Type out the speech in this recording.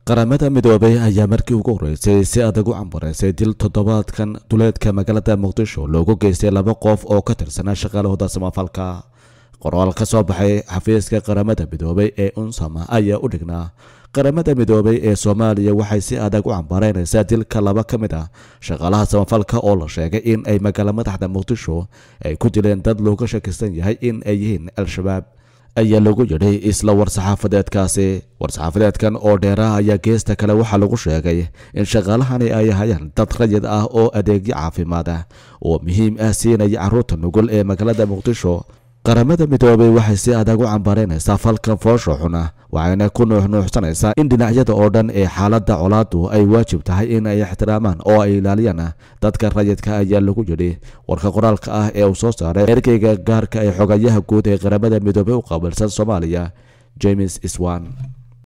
qaramada midoobay ayaa markii ugu horreysay si adag u cambaraysay dil toddobaadkan duleedka magaalada muqdisho loogu geystay laba qof oo ka tirsanaa shaqaalahooda samafalka qoraal ka soo baxay xafiiska qaramada midoobay ee unsama ayaa u dhignaa qaramada midoobay ee soomaaliya waxay si adag u cambaraynaysaa dilka laba ka mid ah shaqaalaha samafalka oo la sheegay in ay magaalo madaxda muqdisho ay ku dileen dad looga shakisan yahay in ay yihiin al-shabaab ayaa lagu yidhi isla war-saxaafadeedkaasi war-saxaafadeedkan oo dheeraha ayaa geesta kale waxaa lagu sheegay in shaqaalahani ay hayaan dad rayid ah oo adeegyo caafimaad ah oo muhiim ah siinaya carruurta nugul ee magaalada muqdisho qaramada midoobay waxay si adag u cambaraynaysaa falkan foosho xuna waxayna ku nuuxnuuxsanaysaa in dhinacyada oo dhan ee xaaladda colaadu ay waajib tahay in ay ixtiraamaan oo ay ilaaliyaan dadka rayidka ayaa lagu yidhi warka qoraalka ah ee uu soo saaray ergeyga gaarka ee xogayaha guud ee qaramada midoobay u qaabilsan soomaaliya james iswan